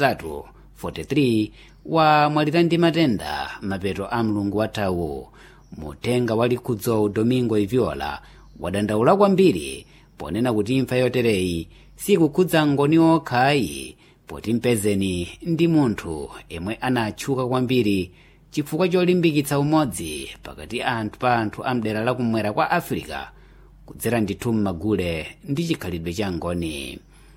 atatu 43 wamwalira ndi matenda mapeto a mlungu wathawu mutenga wa likhudzo domingo iviola wadandaula kwambiri ponena kuti imfa yotereyi sikukhudza ngoni okhayi poti mpezeni ndi munthu yemwe anatchuka kwambiri chifukwa cholimbikitsa umodzi pakati anthu pa anthu a mdera lakumwera kwa africa kudzera ndithu m'magule ndi chikhalidwe cha ngoni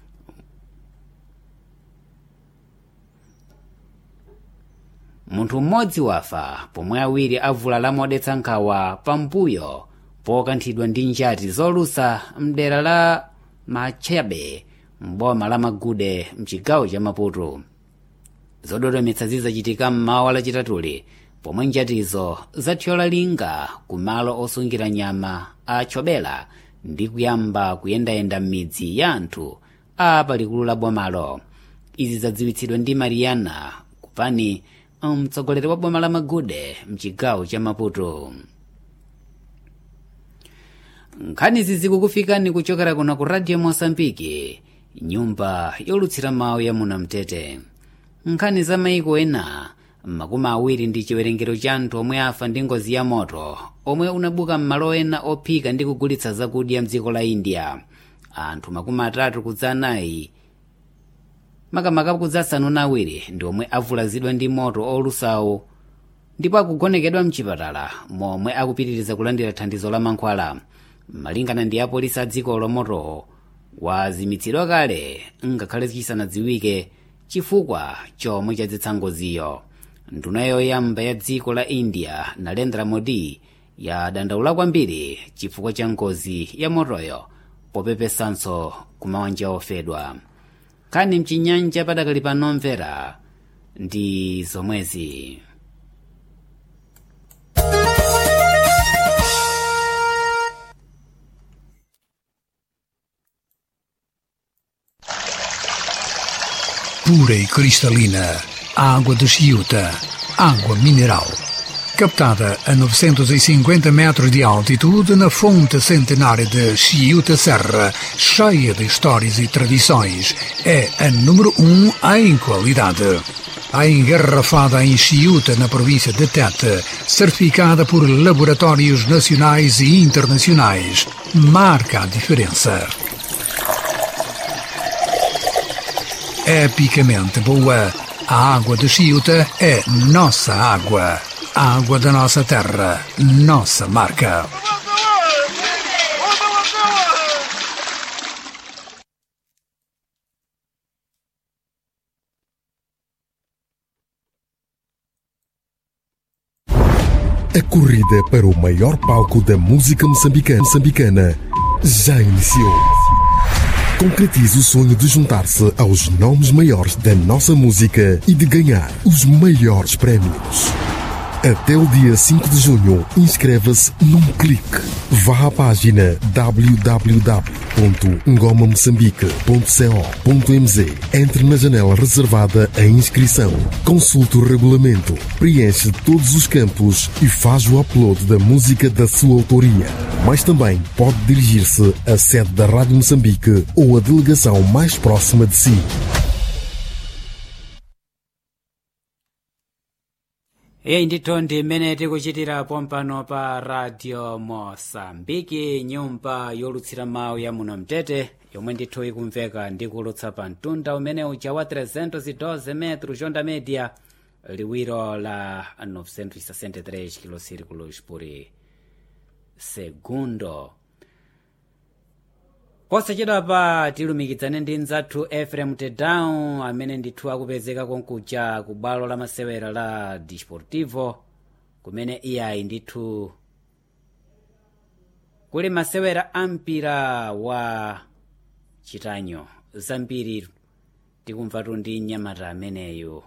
munthu mmodzi wafa pomwe awiri avulala modetsa nkhawa pambuyo pokanthidwa ndi njati zolusa mdera la machabe mboma la magude mchigawo cha maputo zododometsa zizachitika mmawa lachitatuli pomwe njatizo zathyola linga ku malo osungira nyama a chobela ndi kuyamba kuyendayenda m'midzi ya anthu a palikulu la bomalo izi zadziwitsidwa ndi mariana kupani mtsogoleri wa boma la magude mchigawo cha maputo nkhanizi zikukufikani kuchokera kuno ku radio mosambiki nyumba yolutsira mawu ya munamtete nkhani za maiko ena makumi awiri ndi chiwerengero cha anthu omwe afa ndi ngozi ya moto omwe unabuka m'malo ena ophika ndi kugulitsa zakudya mdziko la india anthu makumi atatu kudza anayi makamaka kudza asanu na awiri ndi omwe avulazidwa ndi moto olusawo ndipo akugonekedwa mchipatala momwe akupitiriza kulandira thandizo la mankhwala malingana ndi apolisi a dziko lomotowo wazimitsidwa kale ngakhale chisanadziwike chifukwa chomwe chadzetsa ngoziyo nduna yoyamba ya dziko la india narendra modi yadandaula kwambiri chifukwa cha ngozi ya motoyo popepesanso kumawanja ofedwa kani mchinyanja padakali panomvera ndi zomwezi pura e cristalina, água de Chiuta, água mineral. Captada a 950 metros de altitude na fonte centenária de Chiuta Serra, cheia de histórias e tradições, é a número um em qualidade. A engarrafada em Chiuta, na província de Tete, certificada por laboratórios nacionais e internacionais, marca a diferença. epicamente boa. A água de Chiuta é nossa água. A água da nossa terra, nossa marca. A corrida para o maior palco da música moçambicana, moçambicana já iniciou. Concretize o sonho de juntar-se aos nomes maiores da nossa música e de ganhar os maiores prémios. Até o dia 5 de junho, inscreva-se num clique. Vá à página www.ngomamoçambique.co.mz Entre na janela reservada à inscrição. Consulte o regulamento, preenche todos os campos e faz o upload da música da sua autoria. Mas também pode dirigir-se à sede da Rádio Moçambique ou à delegação mais próxima de si. iye ndithu ndi mmene tikuchitirapo mpano pa radio mosambiki nyumba yolutsira mawu ya muno mtete yomwe ndithu ikumveka ndi kulutsa pa mtunda umene uja wa 312 metros onda media liwiro la 963 kilosirikulos por segundo posachedwapa tilumikitsane ndi mzathu efrem tedown amene ndithu akupezeka konkuja ku bwalo la masewera la disportivo kumene iyayi ndithu kuli masewera ampira wa chitanyo zambiri tikumvatu ndi mnyamata ameneyo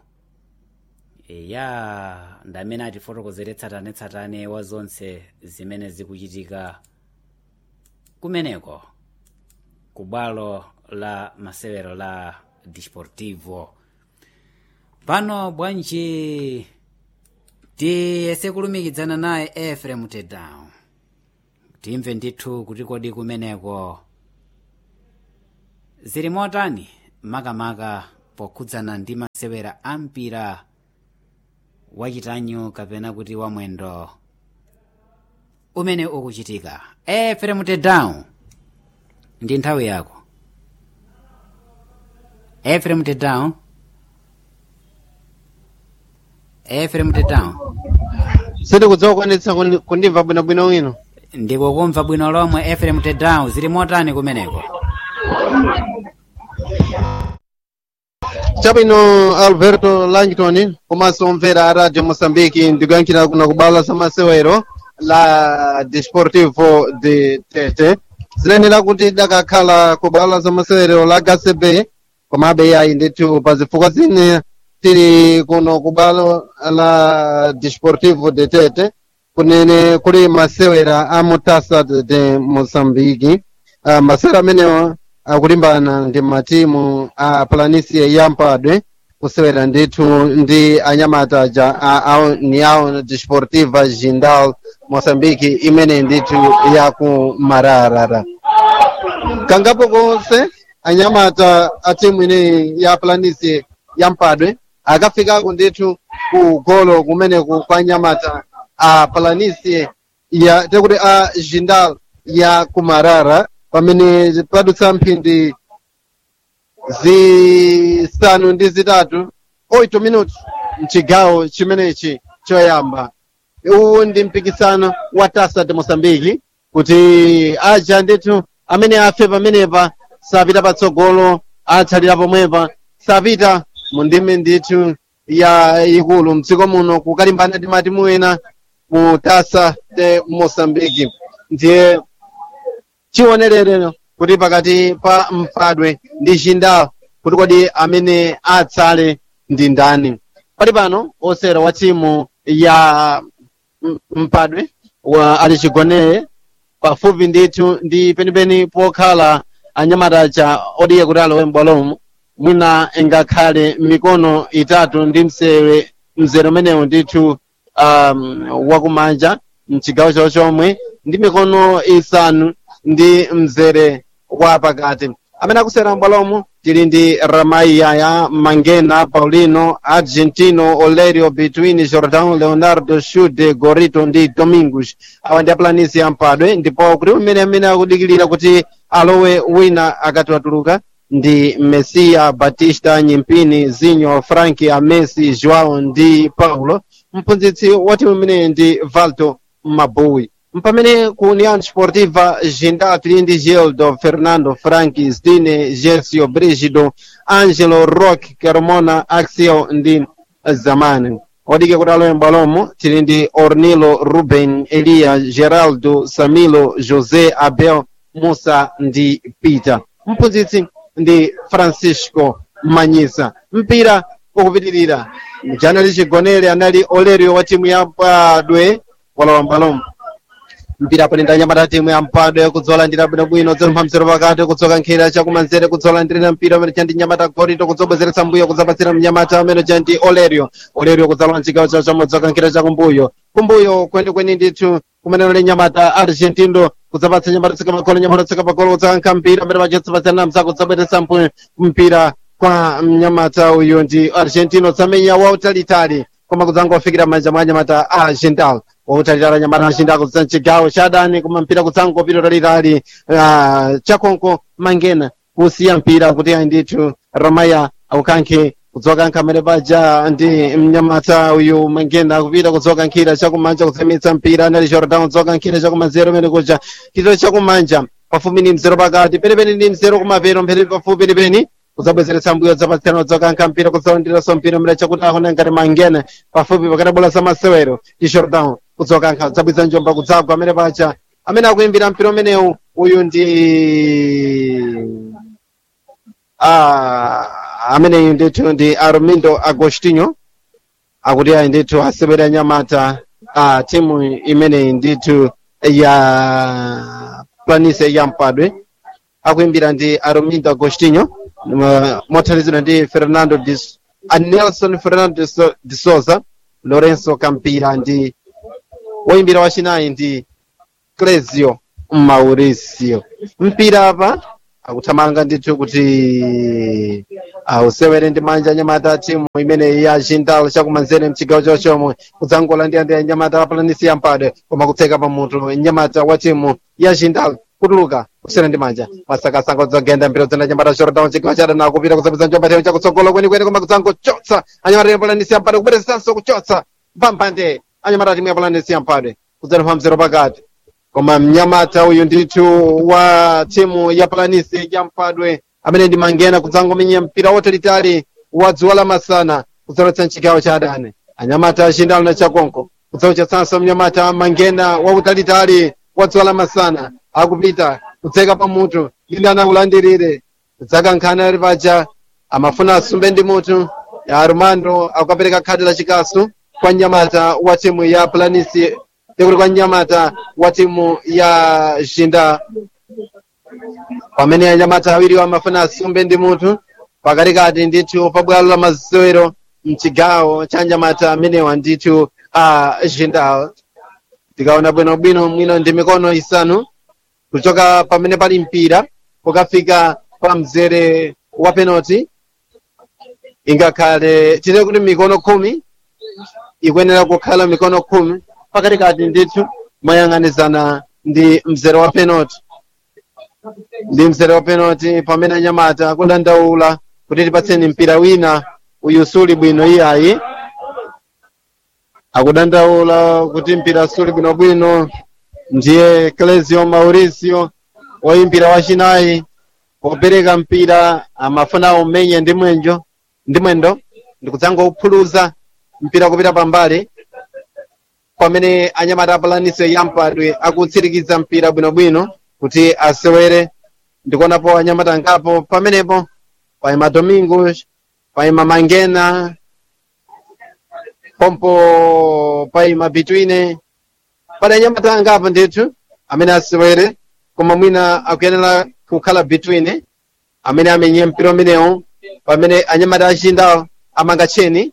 ya ndi amene atifotokozere tsatanetsatane wa zonse zimene zikuchitika kumeneko ku bwalo la masewero la disportivo pano bwanji tiyese kulumikizana naye efrem tedown timve ndithu kuti kodi kumeneko zili motani makamaka pokhudzana ndi masewera a mpira wachitanyu kapena kuti wamwendo umene ukuchitika efrem tedown ndi nthawi yako efrem tedown efrem tedown sindikudziwa kukwanitsa kundi- kundimva bwinobwino wino ndikukumva bwino lomwe efrem tedown zili motani kumeneko chabwino alberto langton komanso omvera a radio moçambique ndikuyankhira kuna kubala za masewero la desportivo de tete zilenera kuti dakakhala kubala za masewero la gcb komabe yayi ndithu pa zifukwa zine tili kuno kubala la desportivo de tete kunene kuli masewera a mutasa de moçambique uh, masewera amenewa akulimbana ndi matimu a planicie yampadwe kusewera ndithu ndi anyamata ja a- a- ni awo desportiva jindal moçambique imene ndithu yaku mararara kangapo konse anyamata a timu ineyi ya planicie yampadwe akafikako ndithu ku golo kumeneku kwa anyamata a planicie ya tekuti a jindal ya kumarara pamene padutsa mphindi zisanu ndi zitatu 8 minuti mchigawo chimenechi choyamba uwu ndi mpikisano wa tasa de moçambique kuti aja ndithu amene afe pamenepa sapita patsogolo atsalira pomwepa sapita mu ndime ndithu ya ikulu mdziko muno kukalimbana ndi matimu ena mu tasa de moçambique ndiye chionerero kuti pakati pa mpadwe ndi jindal kuti kodi amene atsale ndi ndani pali pano osera wa timu ya m- mpadwe wa ali chigonere pafupi ndithu ndi penipeni pokhala anyamata cha odiye kuti alowe m'bwalomo mwina ingakhale mikono itatu ndi msewe mzere umenewu ndithu um, wakumanja mchigawo chawo chomwe ndi mikono isanu ndi mzere wa pakati amene akusera m'bwalomo tili ndi ramaiya ya mangena paulino argentino olerio between jordan leonardo shude gorito ndi domingos awa ndi aplanisi ya mpadwe ndipo kuti umene amene akudikilira kuti alowe wina akati watuluka ndi mesiya batista nyimpini zinyo franki amesi joao ndi paulo mphunzitsi wa timu imeneyi ndi valdo mabowi mpamene ku união sportiva jindal tili ndi gildo fernando franki zdine gersio brigido angelo rock carmona axel ndi zamani odike kuti alowe m'bwalomo tili ndi ornilo ruben eliya geraldo samilo josé abel musa ndi peter mphunzitsi ndi francisco manyisa mpira ukupitirira mjana lichigonere anali olerio wa timu ya mpadwe walowa m'bwalomo mpira aponenda anyamata timu ya mpadwe kudzolandira bwinobwino dzompha mzero pakati kudzoka nkhira chakumanzere kudzolandirira mpira umene chandi nyamata gorito kudzobwezeretsa mbuyo kudzapatsira mnyamata amene chandi olerio olerio kudzalowa mchigawo chawo chamodzoka nkhira chakumbuyo kumbuyo kwenikweni ndithu kumene uli nyamata argentino kudzapatsa nyamata tsika magolo nyamata tsika magolo kudzakankha mpira amene pachatsipatsirana mzako kudzabweretsa mpu- mpira kwa mnyamata uyu ndi argentino tsamenya wautalitali koma kudzangofikira manja mwa anyamata a jindal wautalitali nyamata a jindal kudza mchigawo cha adani koma mpira kudzangopita utalitali ah, chakonko mangena kusiya mpira kuti ayi ndithu ramaya akukankhe kudzoka nkhamere paja ndi mnyamata uyu mangena akupita kudzoka nkhira chakumanja kutsemitsa mpira anali jordan kudzoka nkhira chakumanzere umene kuja chito chakumanja pafupi ndi mzero pakati penipeni ndi mzero kumapero mpheni pafupi penipeni kudzabwezeretsa mbuyo dzapatsirana kudzoka mpira kudzalandiranso mpira umene chakuti akona ngati mangena pafupi pakati bola za masewero ndi jordan kudzoka nkha kudzabwiza njomba kudzagwa amene paja amene akuimbira mpira umenewu uyu ndi ah, ameneyu ndithu ndi armindo agostinho akuti ayi ndithu asewera nyamata a timu imeneyi ndithu ya planise ya mpadwe akuimbira ndi armindo agostinho uh, mothandizidwa ndi fernando de, a nelson fernando de, so, de souza lorenzo campira ndi woimbira wachinayi ndi clesio mauricio mpira apa akuthamanga ndithu kuti ausewere ndi manja anyamata timu imene ya jindal chakumanzere mchigawo chochomwe kudzangolandira ndi anyamata apalanisi yampadwe koma kutseka pamutu nyamata wa timu ya jindal kutuluka kusera ndi manja masakasaka kudzagenda mbiro zina nyamata jordan chigawo chadana kupita kusapeza njomba tewu chakutsogolo kwenikweni koma kudzangochotsa anyamata apalanisi yampadwe kubweresanso kuchotsa pampande anyamata timu yapalanisi yampadwe kudzanipha mzero pakati koma mnyamata uyu ndithu wa timu ya planisi ya mpadwe amene ndi mangena kudzangomenya mpira wotalitali wa dzuwa lamasana kudzalotsa mchigawo cha adani anyamata achindalo na chakonko kudzauchatsanso mnyamata mangena wautalitali wa dzuwa lamasana akupita kudzeka pamutu linde anakulandirire kudzakankhana ali paja amafuna asumbe ndi mutu ya armando akukapereka khadi la chikasu kwa mnyamata wa timu ya planisi tekuli kwa mnyamata wa timu ya jinda pamene anyamata awiri amafuna asumbe ndi mutu pakatikati ndithu pabwalo la masewero mchigawo cha anyamata amenewa ndithu a jinda tikaona bwinobwino mwino ndi mikono isanu kuchoka pamene pali mpira pokafika pa mzere wa penalty ingakhale tite kuti mikono khumi ikuyenera kukhala mikono khumi pakatikati ndithu moyang'anizana ndi mzere wa penalty ndi mzere wa penalty pamene anyamata kudandaula kuti tipatseni mpira wina uyu suli bwino iyayi akudandaula kuti mpira suli bwinobwino ndiye Clesio Mauricio woyimbira wachinayi popereka mpira amafuna umenye ndi mwenjo ndi mwendo ndikudzangouphuluza mpira kupita pambali pamene anyamata apalanise yampadwe akutsirikiza mpira bwinobwino kuti asewere ndikuonapo anyamata angapo pamenepo paima domingos paima mangena pompo paima bitwine pali anyamata angapo ndithu amene asewere koma mwina akuyenera kukhala bitwine amene amenye mpira umenewu pamene anyamata achindawo amanga tcheni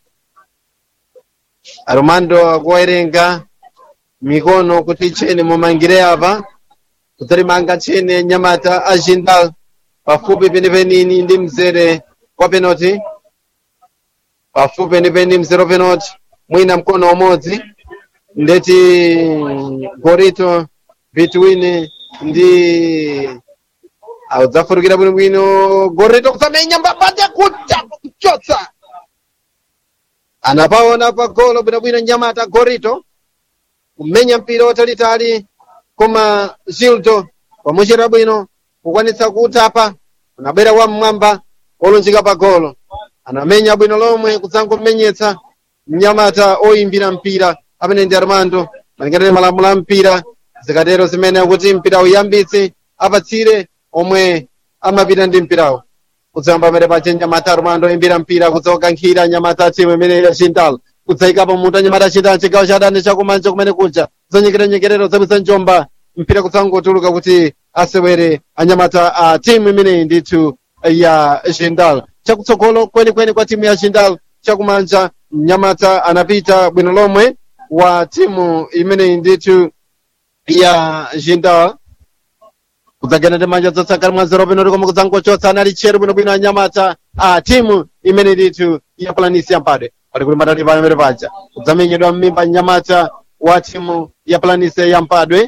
armando akuwerenga mikono kuti tcheni mumangire apa kudzalimanga tcheni nyamata achinda pafupi penipenini ndi mzere wa penalty pafupi penipeni mzere wa penalty mwina mkono umodzi ndeti gorito between ndi audzafurukira bwinobwino gorito kusamenya mbapate kucha kuchotsa anapaona pagolo bwinobwino nyamata gorito kumenya mpira watalitali koma zildo pamuchita bwino kukwanitsa kutapa unabwera wam'mwamba olunjika pagolo anamenya bwino lomwe kudzangomenyetsa mnyamata oyimbira mpira amene ndi armando malingana ndi malamulo a mpira zikatero zimene akuti mpira uyambitse apatsire omwe amapita ndi mpirawo kudzayamba pamene pache nyamata armando oyimbira mpira kudzakankhira nyamata timu imene ya chintal kudzayikapo mutu anyamata chintal chigawo cha adani chakumanja kumene kuja zanyengeranyengerero zabwisa njomba mpira kudzangotuluka kuti asewere anyamata a timu imeneyi ndithu ya chintal chakutsogolo kwenikweni kwa timu ya chintal chakumanja mnyamata anapita bwino lomwe wa timu imeneyi ndithu ya chintal kudzagenda ndi manja dzotsakana mwa zero penalty koma kudzangochotsa anali tcheru bwinobwino anyamata a timu imene ndithu ya planisi yampadwe pali kuti matati pamene paja kudzamenyedwa mmimba nyamata wa timu ya planisi yampadwe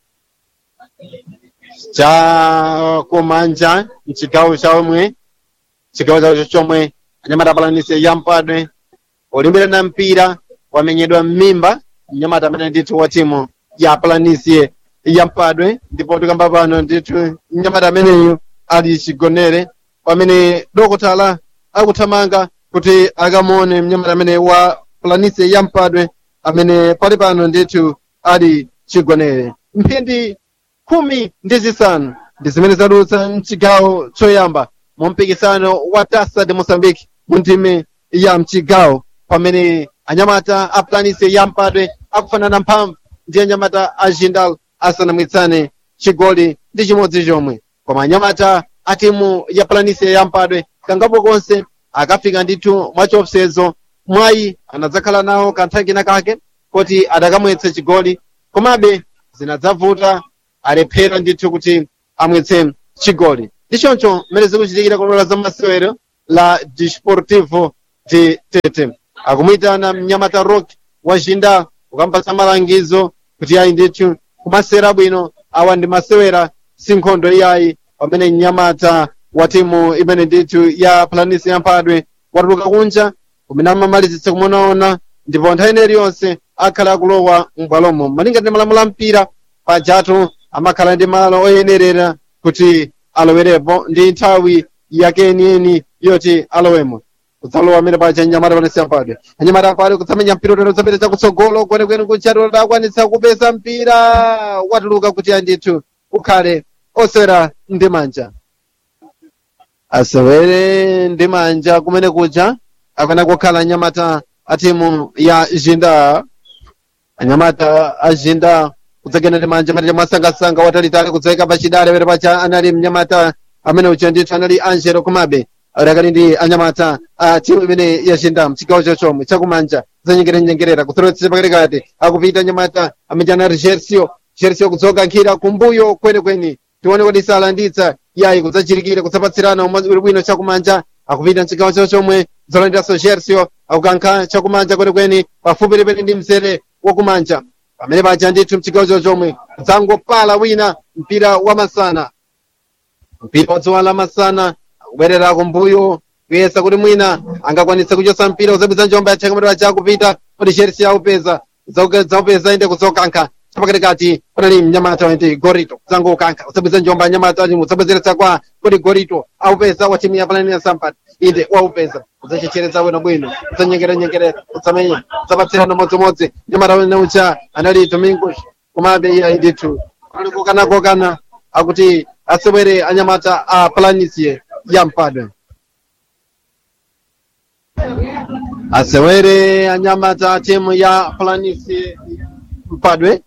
cha kumanja mchigawo chomwe chigawo chacho chomwe anyamata planisi yampadwe olimbirana mpira wamenyedwa mmimba mnyamata amene ndithu wa timu ya planisi yampadwe ndipo tikamba pano ndithu mnyamata ameneyu ali chigonere pamene dokotala akuthamanga kuti akamuone mnyamata amene wa planisi yampadwe amene pali pano ndithu ali chigonere mphindi khumi ndi zisanu ndi zimene zadutsa mchigawo choyamba mu mpikisano wa tasa de moçambique mu ndime ya mchigawo pamene anyamata a planisi yampadwe akufanana mphamvu ndi anyamata a jindal asanamwitsane chigoli ndi chimodzi chomwe koma anyamata a timu ya planisi yampadwe kangapo konse akafika ndithu mwachiopsezo mwayi anadzakhala nawo kanthawi kena kake kuti adakamwetse chigoli komabe zinadzavuta alephera ndithu kuti amwetse chigoli ndichoncho mmene zikuchitikira kulola za masewero la disportivo de tete akumwitana mnyamata rock wa jinda ukampasa malangizo kuti ayi ndithu kumasewera bwino awa ndi masewera si nkhondo iyayi pamene mnyamata wa timu imene ndithu ya planisi yamphadwe watuluka kunja kumene amamalizitsa kumonaona ndipo nthawi ineyi yonse akhala akulowa m'bwalomo malinga ndi malamulo a mpira pajatu amakhala ndi malo oyenerera kuti alowerepo ndi nthawi yake yeniyeni yoti alowemo kudzalowa amene paja nyamata panesi yamphadwe anyamata amphadwe kutsamenya mpira utero zapita chakutsogolo kwenekwene kuchatu dakwanitsa kupeza mpira watuluka kuti andithu ukhale osewera ndi manja asewere ndi manja kumene kuja akana kukhala anyamata a timu ya jinda anyamata a jinda kudzagenda ndi manja matete mwasangasanga watalitali kudzayika pachidale pere pacha anali mnyamata amene uja ndithu anali angelo kumabe adakali ndi anyamata a timu imene ya jinda mchigawo chochomwe chakumanja zanyengeranyengerera kutsolowetsa pakatikati akupita anyamata amene anali jersio jersio kudzoka nkhira kumbuyo kwenikweni tione kuti salanditsa yayi kudzachirikira kudzapatsirana umodzi uli bwino chakumanja akupita mchigawo chochomwe kudzalandiranso jersio akukankha chakumanja kwenikweni pafupi lipene ndi mzere wakumanja pamene paja ndithu mchigawo chochomwe kudzangopala wina mpira wa masana mpira wadzuwa la masana akubwerera kumbuyo kuyesa kuti mwina angakwanitse kuchosa mpira uzabwiza njomba yatheka mati paja akupita kuti jersio aupeza zaupeza inde kudzokankha chapakatikati panali mnyamata wenti gorito kudzangokankha usabwiza njomba nyamata usabwezeretsa kwa kuti gorito aupeza wa timu ya planini ya sampat inde waupeza udzachecheretsa bwino bwino udzanyengeranyengerera utsamenya udzapatsirana modzimodzi nyamata wene ucha anali domingos komabe iya ndithu ali kokanakokana akuti asewere anyamata a planisie ya mpadwe asewere anyamata a timu ya planisie mpadwe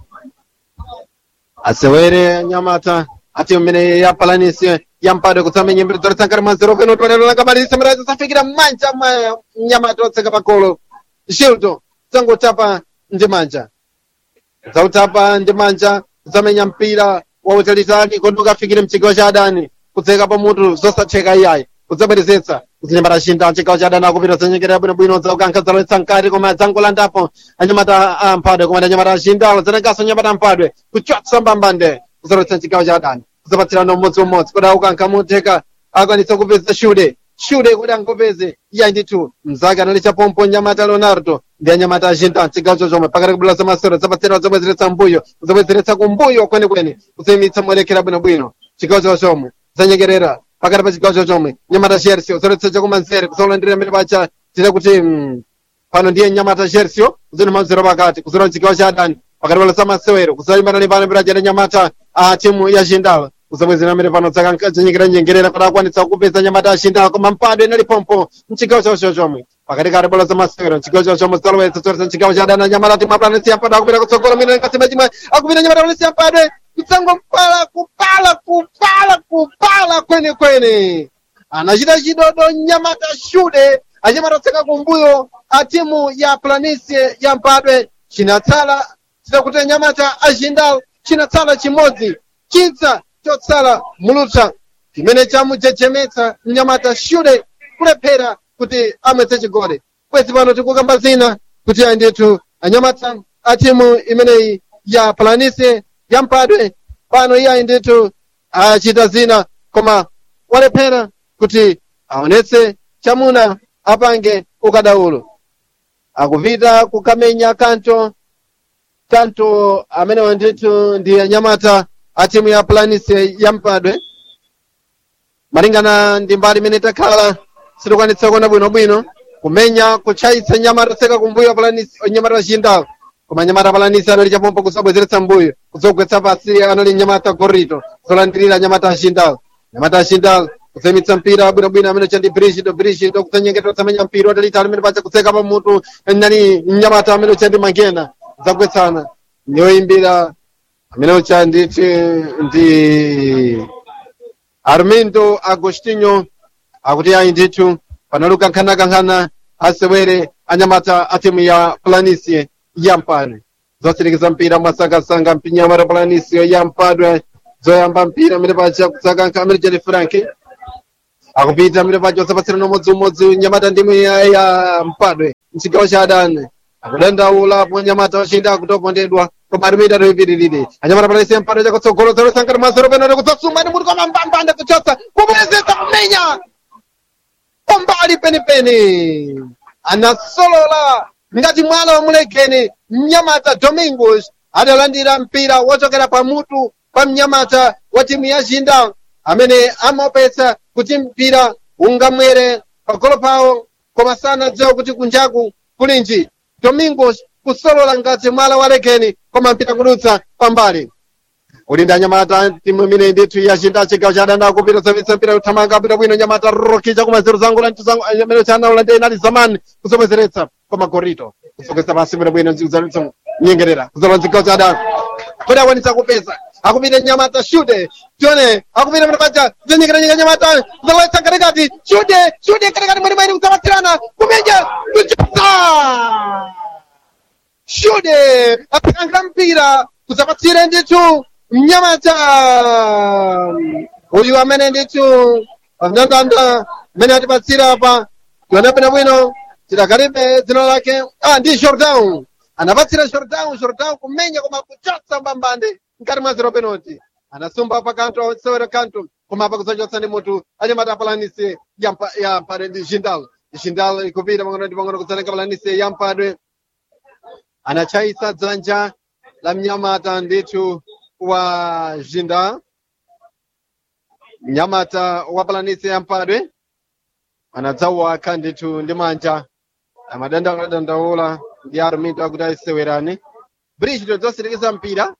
asewere anyamata ati mmene yapalanise yampadwe kutsamenya mbiri dzoletsangati mwa zero peno tonero langabalise mirazi zafikira mmanja mwa mnyamata otseka pagolo shildo dzangotapa ndi manja dzautapa ndi manja kudzamenya mpira wautalitali kuti ukafikire mchigawo cha adani kudzeka pamutu zosatheka iyayi kudzabwerezetsa kuzinyamata chinda mchigawo cha adani akupita zanyengerera bwinobwino dzaukankha dzalowetsa mkati koma dzangolandapo anyamata a mphadwe koma anyamata achindalo zanenganso anyamata amphadwe kuchotsa mbambande kuzalowetsa mchigawo cha adani kuzapatsirana umodzi umodzi kuti aukankha mutheka akwanitsa kupeza shude shude kuti angopeze iya ndithu mzake anali chapompo nyamata leonardo ndi anyamata achinda mchigawo chochomwe pakati kubula za masero zapatsirana zabwezeretsa mbuyo zabwezeretsa kumbuyo kwenikweni kuzimitsa molekera bwinobwino chigawo chochomwe zanyengerera pakati pa chigawo chochomwe nyamata jersio zoletsa chakumanzere kuzolandira mbere pacha tine kuti mm, pano ndiye nyamata jersio kuzina manzero pakati kuzola chigawo cha adani pakati pala za masewero kuzalimbana ndi pano mbere pacha nyamata a timu ya chindala kuzabwezera mbere pano dzanyekera nyengerera kuti akwanitsa kupeza nyamata ya chindala koma mpado inali pompo mchigawo chawo chochomwe pakati kati bola za masewero mchigawo chawo chomwe zalowetsa zoletsa mchigawo cha adani nyamata timu aplanesi yampadwe akupita kutsogolo mwina kasema chimwe akupita nyamata planesi yampadwe kutsango mpala kupala kupala kupala kwene kwene anachita chidodo nyamata shude anyamata otseka kumbuyo a timu ya planisie ya mpadwe chinatsala chidakuti nyamata achindal chinatsala chimodzi chitsa chotsala mulutsa chimene chamujejemetsa mnyamata shude kulephera kuti amwetse chigoli kwezi pano tikukamba zina kuti ayindithu anyamata a timu imeneyi ya planisie ya mpadwe pano iye ayindithu achita zina koma walephera kuti aonetse chamuna apange ukadaulo akupita kukamenya kanto kanto amenewa ndithu ndi anyamata a timu ya planise ya mpadwe malingana ndi mbali imene takhala sitikwanitsa kuona bwinobwino kumenya kutchayitsa nyamata otseka kumbuyo planise nyamata achindalo koma nyamata palanisi anali chapompo kusabwezeretsa mbuyo kudzogwetsa pasi anali nyamata gorito zolandirira nyamata achindalo nyamata achindalo kuzemitsa mpira bwinobwino amene chandi brigido brigido kudzanyengeta kutsamenya mpira watalitali amene pacha kutseka pamutu nani nyamata amene chandi mangena zagwetsana nyoyimbira amene ucha nditi ndi armindo agostinho akuti ayi ndithu panali kukankhanakankhana asewere anyamata a timu ya planisie ya mpadwe zotsirikiza mpira mwasangasanga mpinyamata planisie ya mpadwe zoyamba mpira amene pacha kutsakankha amene chali franki akupita mire pacho sapatsirana umodziumodzi nyamata ndimu ya ya mpadwe mchigawo cha adani akudandaulapo nyamata wachinda akutopondedwa koma arimita toipitirire anyamata palaise mpadwe chakutsogolo zalosankati mazero penode kudzasumani muri kwamambambande kuchotsa kupezesa kumenya pambali penipeni anasolola ngati mwana wa mulegeni mnyamata domingos adalandira mpira wochokera pamutu pa mnyamata wa timu ya jinda amene amaopetsa kuti mpira ungamwere pagolo pawo koma sanadziwa kuti kunjaku kulinji domingos kusolola ngati mwala wa legeni koma mpira kudutsa pambali ulinda nyamata timu imene ndithu yachinda chigawo cha adani akupita zapitsa mpira kuthamanga mpira bwino nyamata rokicha kumazero zangu la ntuzangu amene chanaula ndi inali zamani kusomezeretsa koma gorito kusokesa pasi mpira bwino zalizongo nyengerera kuzola chigawo cha adani kuti akwanitsa kupeza akupita nyamata shude tione akupita mpira paja zonyengera nyengera nyamata kuzalowetsa katikati shude shude katikati mwene mwene kuzapatirana kumenya kuchotsa shude apikangira mpira kuzapatsire ndithu mnyamata uyu amene ndithu mndandanda amene atipatsira apa tionapena bwino tidakalibe dzina lake ah ndi jordan anapatsira jordan jordan kumenya koma kuchotsa mbambande mkati mwa zero penalty anasumba pa kanto sewero kanto koma apa kuzachotsa ndi mutu anyamata apalanise ya mpadwe ndi jindal jindal ikupita pang'ono ndi pang'ono kudzalenga palanise ya mpadwe anachaisa dzanja la mnyamata ndithu wa jinda mnyamata wa palanisi ya mpadwe anadzawaka ndithu ndi manja amadandaula ndi arumito akuti ayisewerani bridge zosirikiza mpira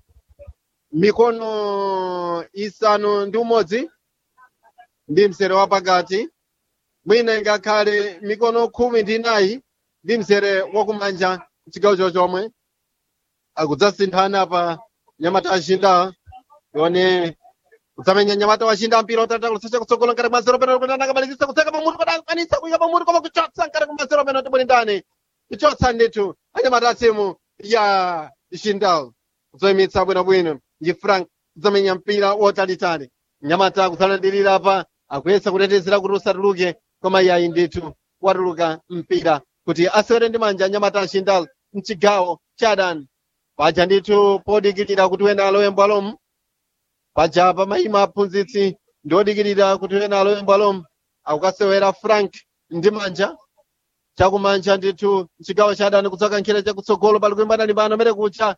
mikono isanu ndi umodzi ndi msere wa pakati mwina ingakhale mikono khumi ndi inayi ndi msere wakumanja chigawo chochomwe akudzasinthana pa nyamata ashinda yone kudzamenya nyamata washinda mpira utata kusacha kutsogola ngati mwa zero penalty kuti anakabalekisa kutseka pamutu kuti akwanisa kuyika pamutu koma kuchotsa ngati kuma zero penalty bwini ndani kuchotsa ndithu anyamata timu ya shindal kudzoyimitsa bwinobwino ndi frank kudzamenya mpira wotalitali nyamata kudzalandirira apa akuyesa kutetezera kuti usatuluke koma yayi ndithu watuluka mpira kuti asewere ndi manja nyamata ashindal mchigawo cha adani paja ndithu podikirira kuti wena alowe mbwalomu paja pamayima aphunzitsi ndi odikirira kuti wena alowe mbwalomu akukasewera frank ndi manja chakumanja ndithu mchigawo cha adani kudzoka nkhira chakutsogolo pali kuimbana limbano mere kucha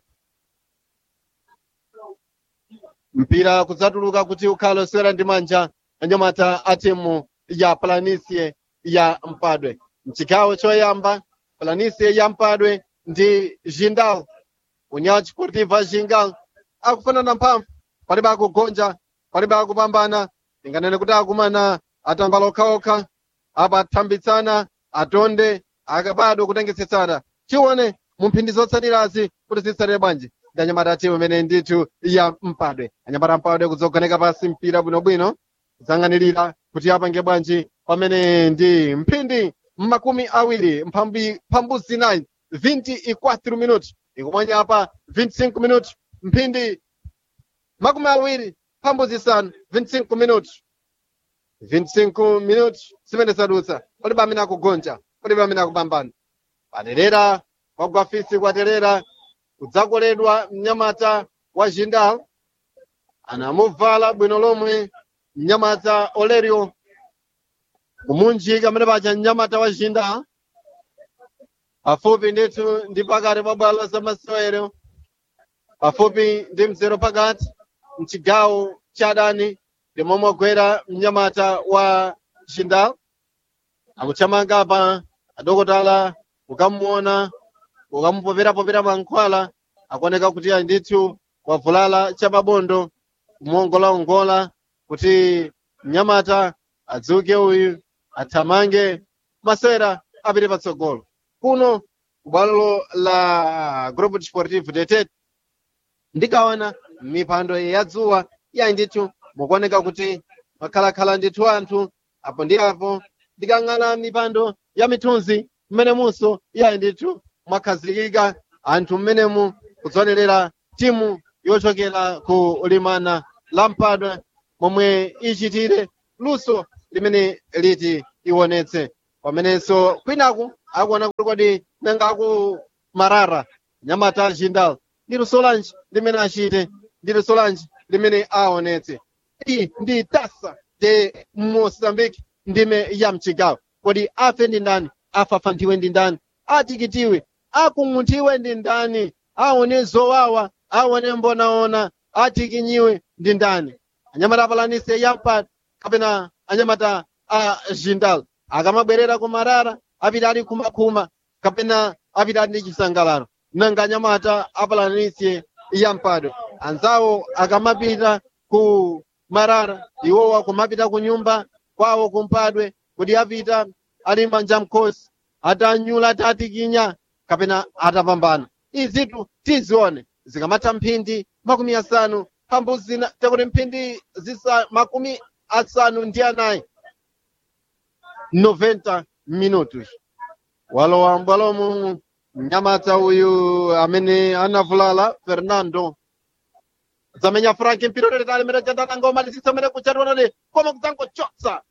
mpira kudzatuluka kuti ukhale osewera ndi manja anyamata a timu ya planisie ya mpadwe mchigawo choyamba planisie ya mpadwe ndi jindal unyawo chiportiva jingal akufanana mphamvu palibe akugonja palibe akupambana tinganene kuti akumana atambala okhaokha apa athambitsana atonde akabadwa kutengesetsana chione mu mphindi zotsatirazi kuti zitsatire bwanji ndi anyamata timu imene ndithu ya mpadwe anyamata mpadwe kudzogoneka pasi mpira bwinobwino kudzang'anirira kuti apange bwanji pamene ndi mphindi makumi awiri mphambi mphambu zinayi 24 minuti ikumwanya apa 25 minuti mphindi makumi awiri mphambu zisanu 25 minuti 25 minuti zimene zadutsa palibe amene akugonja palibe amene akupambana paterera kwagwafisi kwaterera kudzakoledwa mnyamata wa jindal anamuvala bwino lomwe mnyamata olerio kumunjika amene paja mnyamata wa jindal pafupi ndithu ndi pakati pa bwalo za masewero pafupi ndi mzero pakati mchigawo cha adani ndi momwe agwera mnyamata wa jindal akuthamanga apa adokotala ukamuona ukamupopera-popera mankhwala akuoneka kuti ayi ndithu wavulala chamabondo kumuongola-ongola kuti mnyamata adzuke uyu athamange masewera apite patsogolo kuno bwalo la grupo desportivo detet ndikaona mipando yadzuwa yayi ndithu mukuoneka kuti makhalakhala ndithu anthu apo ndi apo ndikang'ana mipando ya mithunzi mmenemunso yayi ndithu mwakhazikika anthu mmenemu kudzonerera timu yochokera ku limana la mpadwe momwe ichitire luso limene liti ionetse pamenenso kwinaku akuona kuti kodi nanga aku marara nyamata jindal ndi luso lanji limene achite ndi luso lanji limene aonetse iyi ndi tasa de moçambique ndime ya mchigawo kodi afe ndi ndani afafanthiwe ndi ndani atikitiwe akung'uthiwe ndi ndani aone zowawa aone mbonaona atikinyiwe ndi ndani anyamata apalanise yampa kapena anyamata a jindal akamabwerera ku marara apita ali khumakhuma kapena apita ali ndi chisangalalo nanga anyamata apalanise yampadwe anzawo akamapita ku marara iwowa kumapita ku nyumba kwawo kumpadwe kuti apita ali manja mkhosi atanyula atatikinya kapena atapambana izitu tizione zikamatha mphindi makumi asanu pambuzina takuti mphindi zisa makumi asanu ndi anayi 90 minutos walowa mbwalomu mnyamata uyu amene anavulala fernando zamenya frank mpira uliritali mene chandananga umalisisa mene kuchatonale koma kudzangochotsa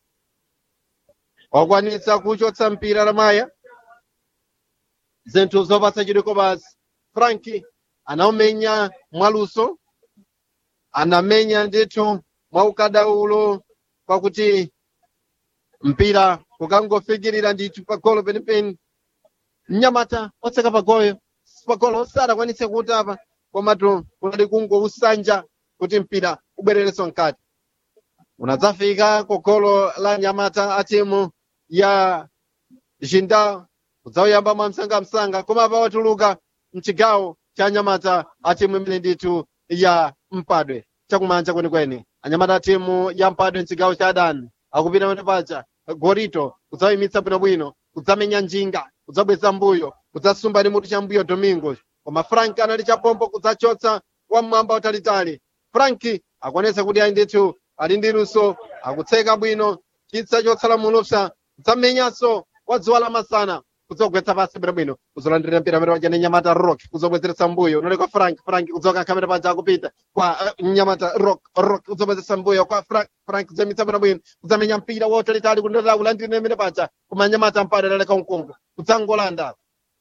wakwanitsa kuchotsa mpira lamaya zinthu zopatsa chidiko basi frank anaumenya mwaluso anamenya ndithu mwaukadaulo kwakuti mpira kukangofikirira ndithu pagolo penipeni mnyamata otseka pagoyo pagolo sadakwanitse kutapa komatu kunali kungousanja kuti mpira ubwererenso mkati unadzafika kogolo la nyamata a timu ya jinda kudzauyamba mwa msangamsanga koma pawatuluka mchigawo cha nyamata a timu imene ndithu ya mpadwe chakumanja kwenikweni anyamata a timu ya mpadwe mchigawo cha adani akupita pene paja gorito kudzauyimitsa bwinobwino kudzamenya njinga kudzabweza mbuyo kudzasumba ndi mutu cha mbuyo domingo koma frank anali chapompo kudzachotsa wamwamba utalitali frank akuonetsa kuti ayi ndithu ali ndi luso akutseka bwino chitsa chotsala mulupsa kudzamenyanso wadziwa lamasana kudzogwetsa pasi bwinobwino kuzolandirira mpira amene waja ndi nyamata rock kuzobwezeretsa mbuyo unali kwa frank frank kudzoka khamera paja akupita kwa uh, nyamata rock rock kuzobwezeretsa mbuyo kwa frank frank kudzamitsa bwinobwino kudzamenya mpira wotalitali kundotala kulandirira amene paja koma nyamata mpade laleka mkungu kudzangolanda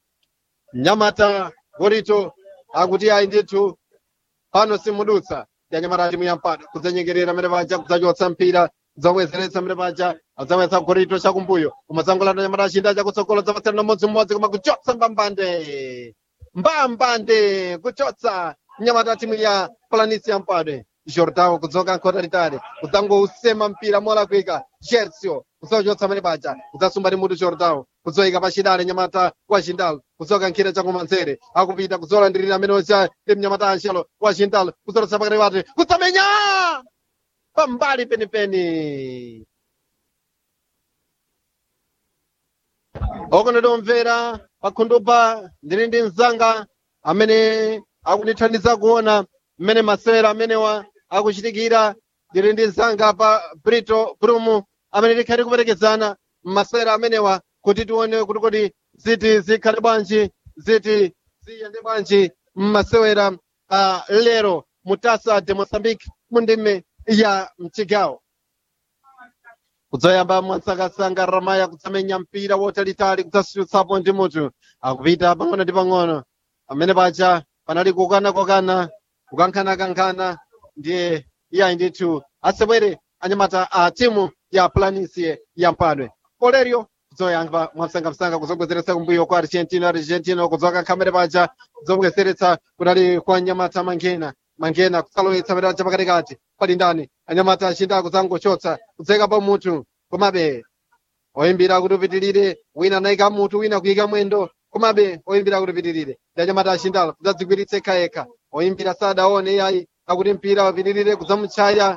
nyamata gorito akuti ayi ndithu pano simudutsa ndi anyamata timu ya mpado kudzanyengerera amene paja kudzachotsa mpira kudzabwezeretsa amene paja adzawetsa gorito chakumbuyo koma dzangolanda nyamata achinda chakutsogolo dzapatsirana mmodzimmodzi koma kuchotsa mbambande mbambande kuchotsa nyamata timu ya planisi ya mpadwe jordao kudzoka nkota litali kudzangousema mpira molakwika gersio kudzachotsa amene paja kudzasumba ndi mutu jordao kudzoyika pachidale nyamata wa jindal kudzoka nkhira chakumanzere akupita kudzolandirira amene ocha ndi mnyamata anshelo wa jindal kudzolotsa pakati pati kudzamenya pambali penipeni okonetomvera pakhundupa ndili ndi mzanga amene akundithandiza kuona mmene masewera amenewa akuchitikira ndili ndi mzanga pa brito brumu amene likhali kuperekezana masewera amenewa kuti tione kuti kodi ziti zikhale bwanji ziti ziyende bwanji mmasewera uh, lero mutasa de moçambique mu ndime ya mchigawo kudzoyamba mwansakasanga ramaya kutsamenya mpira wotalitali kudzasutsapo ndi mutu akupita pang'ono ndi pang'ono pamene paja panali kukana-kokana kukankhana-kankhana ndiye iyayi ndithu asewere anyamata a timu ya planisie ya mpadwe polerio kudzoyamba mwamsangamsanga kuzobwezeretsa kumbuyo kwa argentina argentina kudzoka khamere paja kuzobwezeretsa kunali kwa nyamata mangena mangena kusalowetsa pamene paja pakatikati pali ndani anyamata achinda kudzangochotsa kudzeka pa mutu komabe oyimbira kuti upitirire wina anayika mutu wina kuyika mwendo komabe oyimbira kuti upitirire ndi anyamata achinda kudzadzigwiritsa yekhayekha oyimbira sadaone iyayi akuti mpira upitirire kudzamutchaya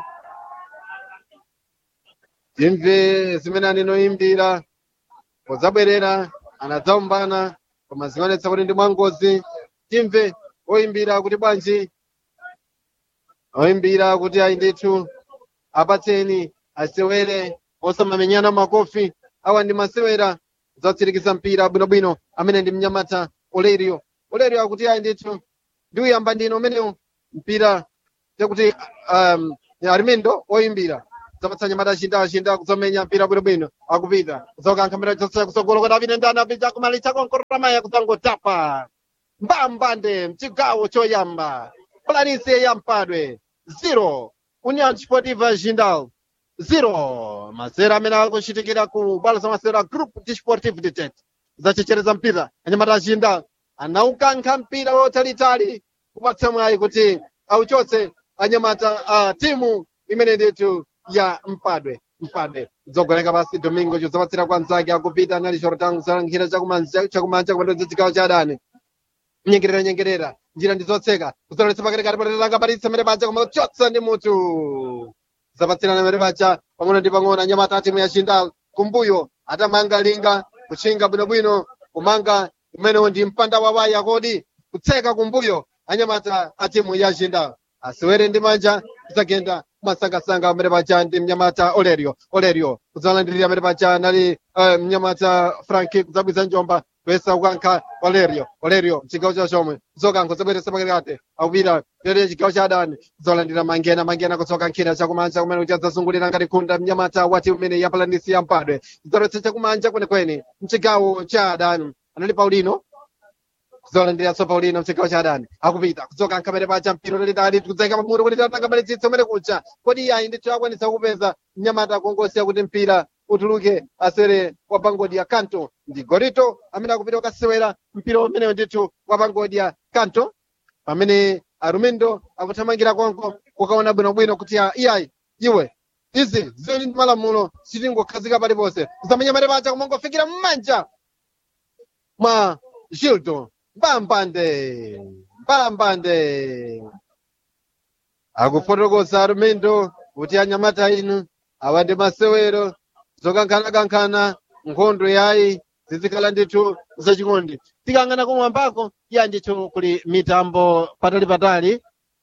timve zimene anenoyimbira podzabwerera anadzaumbana koma zionetsa kuti ndi mwangozi timve oyimbira kuti bwanji oyimbira kuti ayi ndithu apatseni asewere osamamenyana makofi awa ndi masewera zatsirikiza mpira bwinobwino amene ndi mnyamata olerio olerio akuti ayi ndithu ndi uyamba ndino umenewu mpira chakuti um, armindo oyimbira zapatsa nyamata ashinda ashinda kuzomenya mpira bwinobwino akupita kuzokankha mpira chonse kusogolo kuti apite ndani apita kumalicha konkoromaya kuzangotapa mbambande mchigawo choyamba planície yampadwe 0 união desportiva jindal 0 masera amene akuchitikira ku bwalo za masera group desportivo de tete zachechereza mpira anyamata jindal anaukankha mpira wotalitali kupatsa mwayi kuti auchotse anyamata a timu imene nditu ya mpadwe mpadwe dzogoleka pasi domingo chozapatsira kwa nzake akupita anali chorotangu zalankhira chakumanja chakumanja kumandoza chigawo cha adani nyengerera nyengerera njira ndizotseka kuzoletsa pakatikati patatanga patitsa mere paja koma kuchotsa ndi mutu zapatsirana mere paja pang'ono ndi pang'ono anyamata atimu ya chindal kumbuyo atamanga linga kuchinga bwinobwino kumanga umenewo ndi mpanda wawaya kodi kutseka kumbuyo anyamata atimu ya chindal asiwere ndi manja kudzagenda kumasangasanga mere paja ndi mnyamata olerio olerio kudzalandirira mere paja nali uh, mnyamata franki kudzabwiza njomba kwesa kukankha olerio olerio chigawo cha chomwe kuzokankha zabweresa pakati akupita lero chigawo cha adani kuzolandira mangena mangena kudzokankhira chakumanja kumene kuti adzazungulira ngati khunda mnyamata wati umene yapalanisi yampadwe kudzalowetsa chakumanja kwenekwene mchigawo cha adani anali paulino kuzolandira so paulino mchigawo cha adani akupita kudzokankha mere paja mpira lalitali kudzayika pamutu kuti tatanga malitsitso umene kucha kodi yayi ndithu akwanisa kupeza mnyamata akungosiya kuti mpira utuluke asere wa pangodi ya kanto ndi gorito amene akupita kukasewera mpira umene ndithu wa pangodi ya kanto pamene arumindo akuthamangira konko kukaona bwinobwino kuti ya- iyayi iwe izi zili ndi malamulo sitingokhazika paliponse kusamenya mare paja kumangofikira mmanja mwa gildo mbambande mbambande akufotokoza arumindo kuti anyamata inu awa ndi masewero zokankhana-kankhana nkhondo yayi zizikhala ndithu zachikondi tikang'ana kumwambako iya ndithu kuli mitambo patali-patali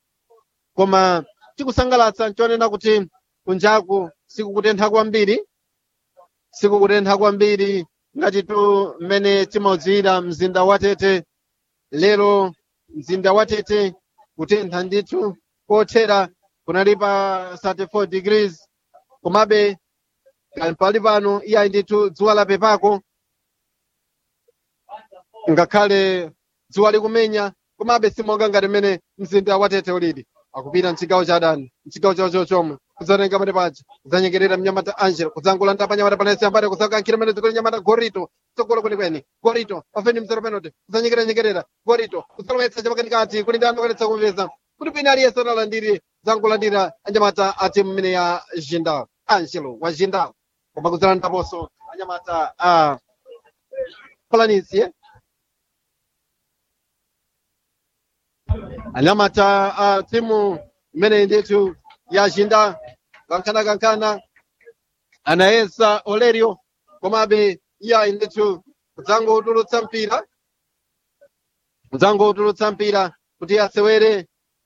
koma tikusangalatsa nchonena kuti kunjaku sikukutentha kwambiri sikukutentha kwambiri ngatitu mmene timaudziwira mzinda wa tete lero mzinda wa tete kutentha ndithu kothera kunali pa 34 degrees komabe pali pano iyayi ndithu dzuwa lapepako ngakhale dzuwa likumenya komabe simonga ngati mmene mzinda wa tete ulili akupita mchigawo cha adani mchigawo chawo chochomwe kudzatenga mane paja kudzanyengerera mnyamata angelo kudzangula ntapa nyamata panesi ambale kudzakankhira mene zikuli nyamata gorito tsogolo kwenikweni gorito pafeni mzero penalty kudzanyengerera nyengerera gorito kudzalowetsa chapakatikati kuli ndi anokanetsa kupeza kuti pina aliyense analandiri zangolandira anyamata a timu imene ya jindal angelo wa jindal koma kudzalandaponso anyamata a planície anyamata a timu imene ndithu yashinda kankhana kankhana anayesa olerio komabe iyayi ndithu kudzangotulutsa mpira kudzangotulutsa mpira kuti asewere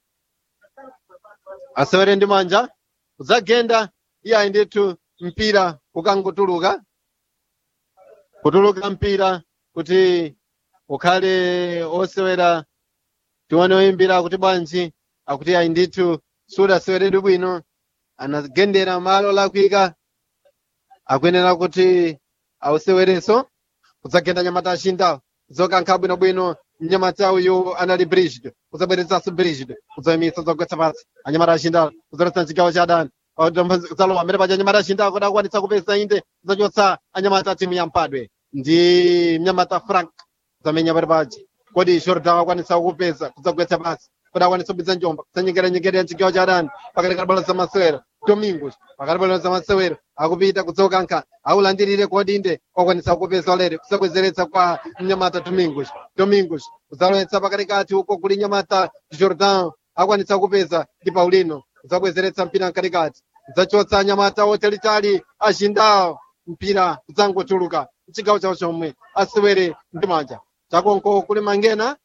asewere ndi manja kudzagenda iyayi ndithu mpira ukangotuluka kutuluka mpira kuti ukhale osewera tione oyimbira kuti bwanji akuti ayi ndithu sudaseweredwe bwino anagendera malo lakwika akuyenera kuti ausewerenso kudzagenda nyamata ashinda zokankha bwinobwino mnyamata uyu anali brigid kudzabweretsanso brigid kudzayimitsa zogwetsa pasi anyamata ashinda kudzaletsa mchigawo cha adani kudzalowa amene paja anyamata ashinda kuti akwanitsa kupeza inde kudzachotsa anyamata timu ya mpadwe ndi mnyamata frank kudzamenya pali paja kodi jordan akwanitsa kupeza kudzagwetsa pasi kodi akwanitsa kupeza njomba kudzanyengera nyengera mchigawo cha adani pakati ka bwalo za masewero domingos pakati bwalo za masewero akupita kudzokankha aulandirire kodi inde wakwanitsa kupeza olere kusabwezeretsa kwa mnyamata domingos domingos kudzalowetsa pakatikati uko kuli nyamata jordan akwanitsa kupeza ndi paulino kudzabwezeretsa mpira mkatikati kudzachotsa nyamata otalitali ashindawo mpira kudzangotuluka mchigawo chawo chomwe asewere ndi manja chakonko kuli mangena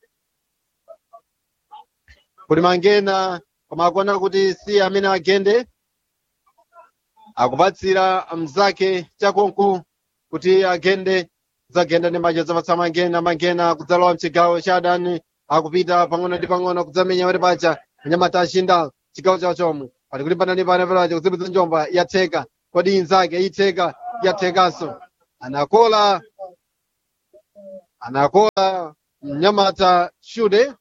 kuli mangena koma akuona kuti si amene agende akupatsira mzake chakonko kuti agende kudzagenda ndi manja zapatsa mangena mangena kudzalowa mchigawo cha adani akupita pang'ono ndi pang'ono kudzamenya pali paja anyamata ashinda chigawo chawo chomwe pali kulimbana ndi pana pelaje kuzipitsa njomba yatheka kodi inzake itheka yathekanso anakola anakola mnyamata shude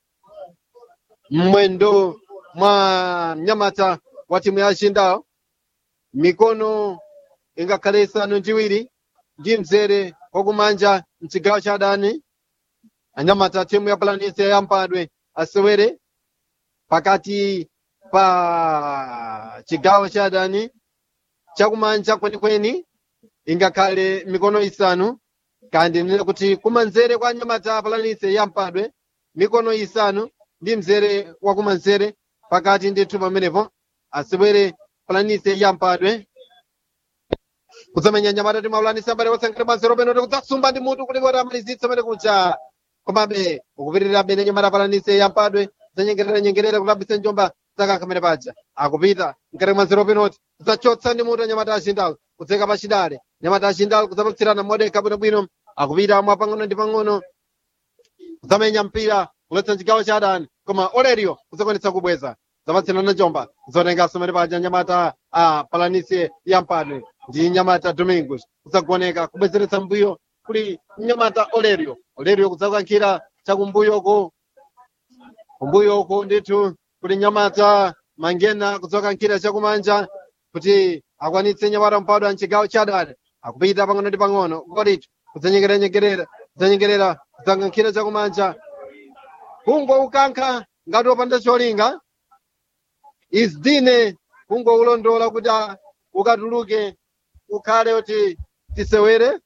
mwendo mwa mnyamata wa timu ya shindao mikono ingakhale isanu ndi iwiri ndi mzere wakumanja mchigawo cha adani anyamata timu ya palanise yampadwe asewere pakati pa chigawo cha adani chakumanja kwenikweni ingakhale mikono isanu kandi nene kuti kumanzere kwa anyamata palanise yampadwe mikono isanu ndi mzere wakumanzere pakati ndithu pamenepo asewere palanise yampadwe kuzamenya nyamata ti maulanisi ambale osankhira mazero peno tikudzasumba ndi mutu kuti kuti amalizitsa pene kucha komabe ukupitirira bene nyamata palanise yampadwe zanyengerera nyengerera kulambisa njomba zakankhamene paja akupita mkati mazero penoti kudzachotsa ndi mutu anyamata achindalo kudzeka pachidale nyamata achindalo kudzapatsirana modeka bwinobwino akupita mwa pang'ono ndi pang'ono kudzamenya mpira kuletsa chigawo cha adani koma olerio kudzakwanitsa kubweza zapatsirana njomba zotenganso mene paja nyamata a palanise yampadwe ndi nyamata domingos kudzagoneka kubwezeretsa mbuyo kuli nyamata olerio olerio kudzakankhira chakumbuyoko kumbuyoko ndithu kuli nyamata mangena kudzakankhira chakumanja kuti akwanitse nyamata mpadwe mchigawo cha adani akupita pang'ono ndi pang'ono koditu kudzanyengeranyengerera kudzanyengerera kudzakankhira chakumanja kungo ukankha ngati wopanda cholinga izdine kungo ulondola kuti ah, ukatuluke ukhale kuti tisewere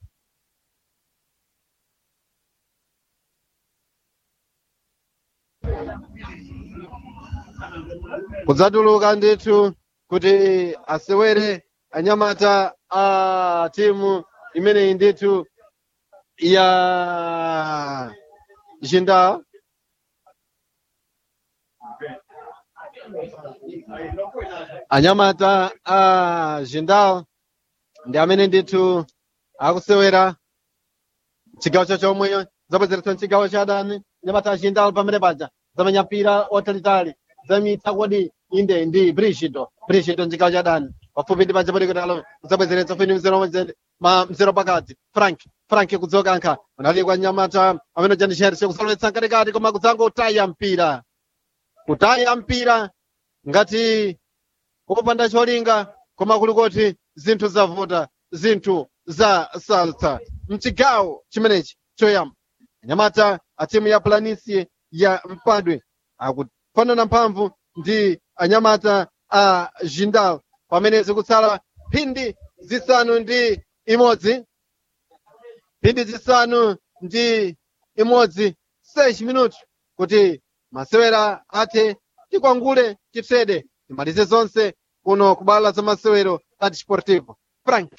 kudzatuluka ndithu kuti asewere anyamata a timu imeneyi ndithu ya jinda anyamata a jindal ndi amene ndithu akusewera chigawo cha chomwe zabwezeretsa chigawo cha adani nyamata a jindal pamene paja zamenya mpira otalitali zamitsa kodi inde ndi brigido brigido mchigawo cha adani pafupi ndi panja palikutalo zabwezeretsa feni mzero mzere- ma mzero pakati frank frank kudzokankha unali kwa nyamata amene janisherishe kusalowetsa mkatikati koma kudzangotaya mpira kutaya mpira ngati kupanda cholinga koma kulikoti zinthu zavuta zinthu za salsa mchigawo chimenechi choyamba anyamata a timu ya planisi ya mpadwe akufanana mphamvu ndi anyamata a jindal pamene zikutsala phindi zisanu ndi imodzi phindi zisanu ndi imodzi 6 minuti kuti masewera athe tikwangule titsede timalize zonse kuno kubala za masewero la desportivo frank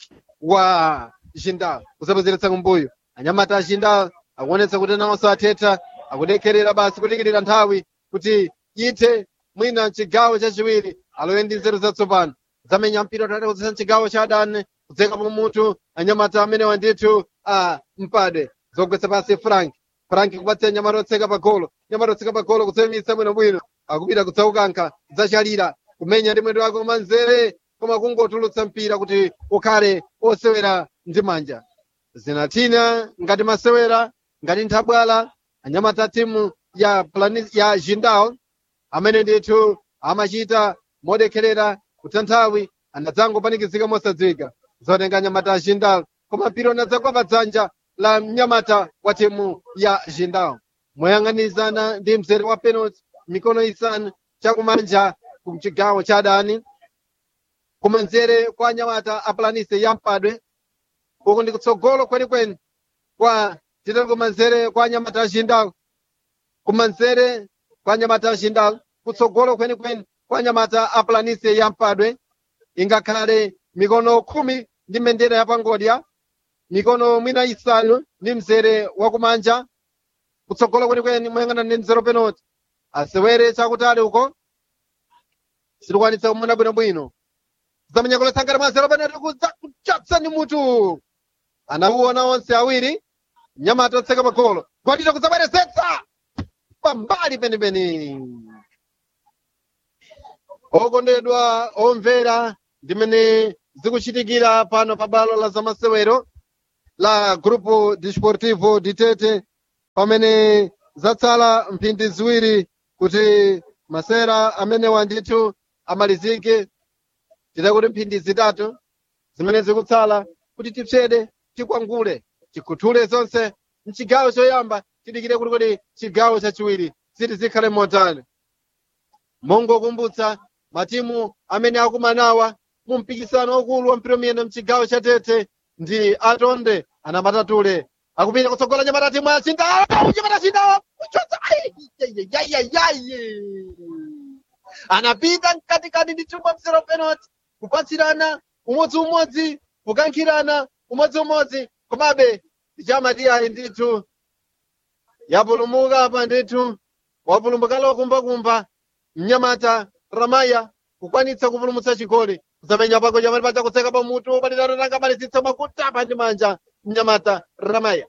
wa jindal kusapaziretsa kumbuyo anyamata a jindal akuonetsa kuti nawonso athetha akudekherera basi kudikirira nthawi kuti ithe mwina mchigawo chachiwiri alowe ndi nzeru zatsopano zamenya mpira tate kudzesa mchigawo cha adani kudzeka pamutu anyamata amenewa ndithu a mpadwe zogwetsa pasi frank frank kupatsira nyamata otseka pa golo nyamata otseka pa golo kutsemitsa bwinobwino akupita kudzaukankha kudzachalira kumenya ndi mwendo wake kumanzere koma kungotulutsa mpira kuti ukhale osewera ndi manja zinatina ngati masewera ngati nthabwala anyamata timu ya plani ya jindal amene ndithu amachita modekherera kutha nthawi anadzangopanikizika mosadziwika zotenga anyamata a jindal koma mpira unadzagwa pa dzanja la mnyamata wa timu ya jindal moyang'anizana ndi mzere wa penalty mikono isanu chakumanja kumchigawo cha adani kumanzere kwa anyamata a planise ya mpadwe uku ndi kutsogolo kwenikweni kwa titali kumanzere kwa anyamata a jindal kumanzere kwa anyamata a jindal kutsogolo kwenikweni kwa anyamata a planise ya mpadwe ingakhale mikono khumi ndi mbendera ya pangodya mikono mwina isanu ndi mzere wakumanja kutsogolo kwenikweni moyang'ana ndi mzero penalty asewere chakutali uko sitikwanitsa kumona bwinobwino zamenya kulesangana mwa zero penalty kudza kuchotsa ndi mutu anauona onse awiri nyamata otseka pagolo gwatita kudzabwerezetsa pambali penipeni okondedwa omvera ndimene zikuchitikira pano pa bwalo la zamasewero la grupo desportivo ditete pamene zatsala mphindi ziwiri kuti masera amenewa ndithu amalizike tida kuti mphindi zitatu zimene zikutsala kuti tipsede tikwangule tikhuthule zonse mchigawo choyamba tidikire kuti kodi chigawo chachiwiri ziti zikhale motani mongokumbutsa matimu amene akumanawa mu mpikisano wakulu wa mpira mchigawo cha tete ndi atonde anamatule akupita kutsogola nyamata timu ya sindawa nyamata sindawa kuchotsa anapita mkatikati ndi timu ya msero penalty kupatsirana umodziumodzi kukankhirana umodziumodzi komabe tichamati ayi ndithu yapulumuka apa ndithu wapulumuka lokumbakumba mnyamata ramaya kukwanitsa kupulumutsa chigoli kuzamenya pako chamati pacha kutseka pamutu palidano tanga malizitsa makutapa ndi manja mnyamata ramaya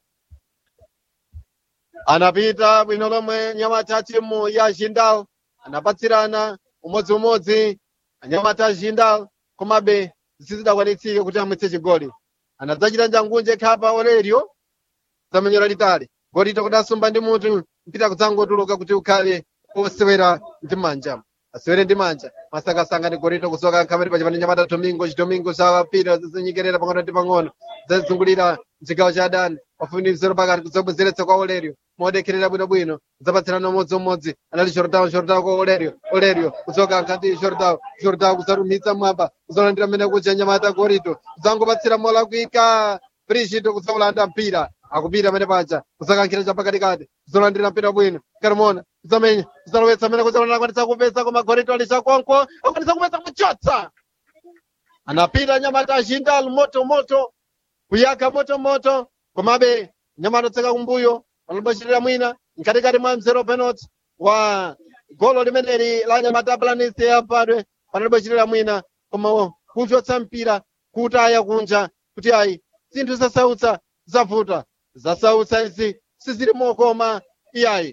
anapita bwino lomwe nyamata timu ya jindal anapatsirana umodziumodzi anyamata jindal komabe sizidakwanitsike kuti amwitse chigoli anadzachita njangunje khapa olerio zamenyera litali golito kudasumba ndi mutu mpita kudzangotuluka kuti ukhale osewera ndi manja asewere ndi manja masakasanga ndi golito kusoka nkhamati pachipani nyamata domingo chidomingo zawapita zizinyikerera pang'ono ndi pang'ono zazungulira mchigawo cha adani pafuniziro pakati kuzobwezeretsa kwa olerio modekherera bwinobwino zapatsirana umodziumodzi anali jordan jordan kwa olerio olerio kusoka nkati jordan jordan kusarumitsa mwamba kuzolandira mmene kuja nyamata golito kuzangopatsira mola kuika brigito kuzaulanda mpira akupita amene paja kusakankhira chapakatikati kuzolandira mpira bwino carmona kuzamenya kuzalowetsa amene kuzaona akwanitsa kupesa koma golito ali chakonko akwanitsa kupesa kuchotsa anapita nyamata ajindal moto moto kuyaka moto moto komabe nyamata otseka kumbuyo analibachitira mwina mkatikati mwa mzero penalty wa golo limeneli la nyamata planist yapadwe panalibachitira mwina koma kuchotsa mpira kutaya kunja kuti ayi zinthu zasautsa zavuta zasautsa izi sizili mokoma iyayi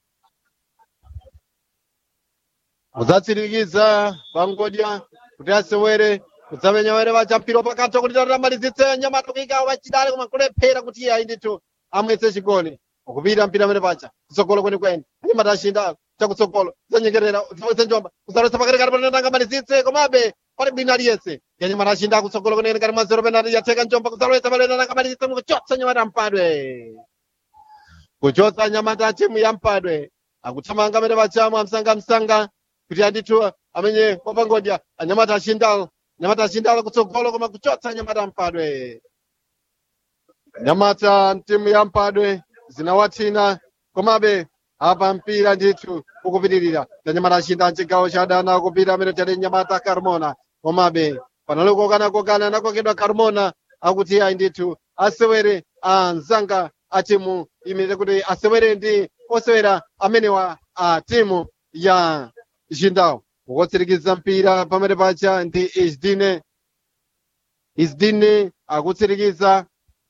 mudzatsirikiza pangodya kuti asewere kudzamenya were vachampiro pakati kuti tatamalizitse nyamata kuikawo vachidale koma kulephera kuti iyayi ndithu amwetse chigoli ukupita mpira amene pacha kutsogolo kwenikweni anyamata ashinda chakutsogolo zanyengerera zawetse njomba kuzalowetsa pakatikati panatanga malizitse komabe pali bwino aliyense yanyamata ashinda kutsogolo kwenikweni kati mwa zero penalty yatseka njomba kuzalowetsa palenatanga malizitse kuchotsa nyamata mpadwe kuchotsa nyamata timu ya mpadwe akuthamanga amene pachamu amsanga msanga kuti andithu amenye wapangodya anyamata ashindalo nyamata ashindalo kutsogolo koma kuchotsa nyamata mpadwe nyamata timu ya mpadwe zinawathina komabe apa mpira ndithu ukupitirira nyamata ashinda mchigawo cha adana akupita amene tali nyamata carmona komabe panali kokana-kokana anakokedwa carmona akuti ayi ndithu asewere anzanga a timu imene kuti asewere ndi osewera amenewa a timu ya jindal ukutsirikiza mpira pamene pacha ndi isdine isdine akutsirikiza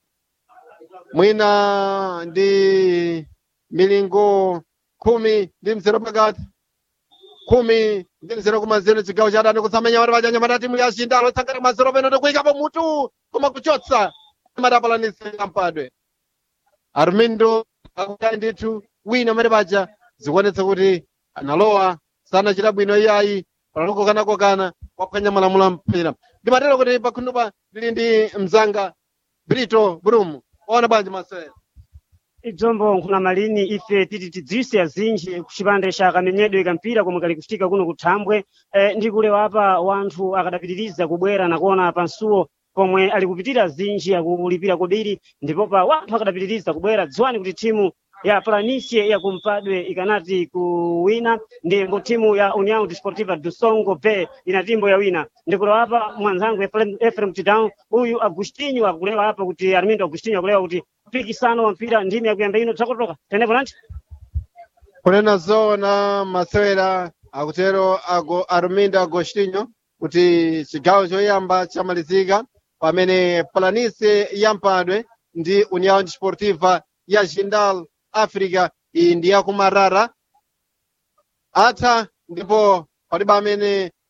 mwina ndi milingo khumi ndi mzero pakati khumi ndi mzero kumazero chigawo cha adani kutsamenya pamene pacha nyamata timu ya jindal otsangana mazero peno ndikuyikapo mutu koma kuchotsa matapalanise kampadwe armindo akuti ndithu wina amene paja zikuonetsa kuti analowa sanachita bwino iyayi panalokokana-kokana waphwanya malamulo a mpira ndimatero kuti pakhundupa ndili ndi mzanga brito brum waona bwanji masewera idzombo nkhuna malini ife titi tidziwise azinji kuchipande cha kamenyedwe kampira komwe kali kuchitika kuno kuthambwe eh, ndi kulewa apa wanthu akadapitiriza kubwera nakuona pansuwo pomwe ali kupitira azinji akulipira kobiri ndipo pa wanthu akadapitiriza kubwera dziwani kuti timu ya planicie ya kumpadwe ikanati kuwina ndimbo timu ya união desportiva do songo bay ina timbo ya wina ndikulewa apa mwanzangu Efrem- efrem tidown uyu agustinho akulewa apa kuti armindo agustinho akulewa kuti mpikisano wa mpira ndimi yakuyamba ino takotoka tenepo nanti kunena zoona masewera akutero ago armindo agostinho kuti chigawo choyamba chamalizika pamene planise yampadwe ndi união desportiva ya jindal africa iyi ndi yakumarara atha ndipo palibe amene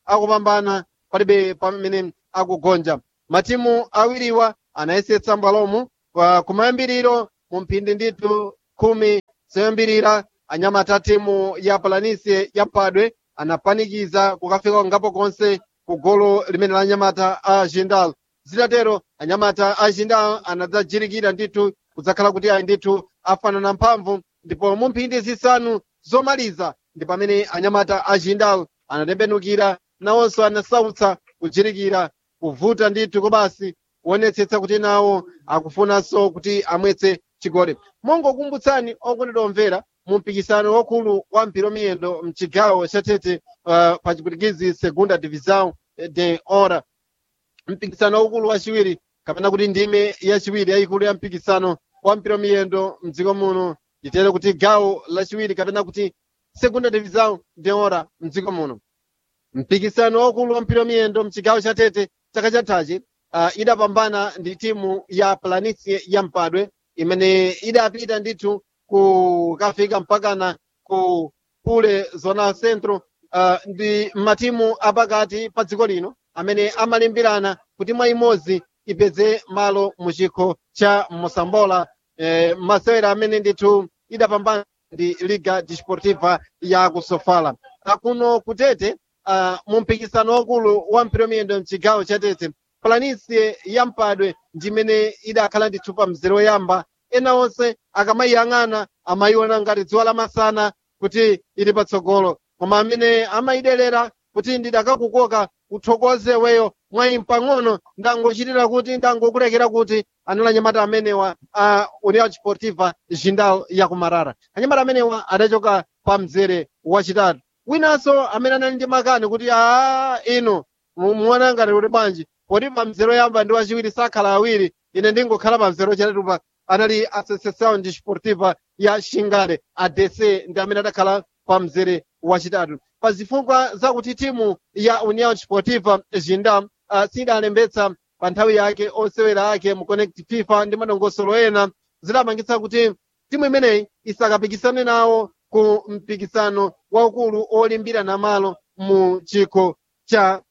akupambana palibe pamene akugonja matimu awiriwa anayesetsa mbwalomu kwa kumayambiriro mu mphindi ndithu khumi zoyambirira anyamata timu ya palanisi ya mpadwe anapanikiza kukafika ngapo konse ku golo limene la anyamata a jindal zitatero anyamata a jindal anadzajirikira ndithu kudzakhala kuti ayi ndithu afanana mphamvu ndipo mu mphindi zisanu zomaliza ndi pamene anyamata a jindal anatembenukira nawonso anasautsa kujirikira kuvuta ndithu kobasi kuonetsetsa kuti nawo akufunanso kuti amwetse chigoli mongokumbutsani okondedwa omvera mu mpikisano wakulu wa mpira miyendo mchigawo cha tete uh, pa chipwitikizi segunda divisão de hora mpikisano waukulu wachiwiri kapena kuti ndime yachiwiri yayikulu ya mpikisano wa mpira miyendo mdziko muno nditere kuti gawo lachiwiri kapena kuti segunda divisão de hora mdziko muno mpikisano waukulu wa mpira miyendo mchigawo cha tete chaka chathachi uh, idapambana ndi timu ya planície ya mpadwe imene idapita ndithu kukafika mpakana ku pule zona centro uh, ndi matimu apakati pa dziko lino amene amalimbirana kuti mwa imodzi ipeze malo mu chikho cha mosambola eh, masewera amene ndithu idapambana ndi liga desportiva ya kusofala akuno kutete uh, mu mpikisano wakulu wa mpira miyendo mchigawo cha tete planície ya mpadwe ndimene idakhala ndithu pa mzere woyamba ena onse akamayiyang'ana amayiona ngati dzuwa lamasana kuti ili patsogolo koma amene amayidelera kuti ndidakakukoka uthokoze weyo mwayi mpang'ono ndangochitira kuti ndangokulekera kuti anali anyamata amenewa a união desportiva jindal ya kumarara anyamata amenewa adachoka pa mzere wachitatu winanso amene anali ndi makani kuti aa ino muona ngati kuti bwanji poti pa mzere woyamba ndi wachiwiri sakhala awiri ine ndingokhala pa mzere wachitatu pa anali associação desportiva ya xingale adc ndi amene adakhala pa mzere wachitatu pa zifukwa zakuti timu ya união desportiva jindal uh, sidalembetsa pa nthawi yake osewera ake mu connect fifa ndi madongosolo ena zidapangitsa kuti timu imeneyi isakapikisane nawo ku mpikisano waukulu olimbirana malo mu chikho cha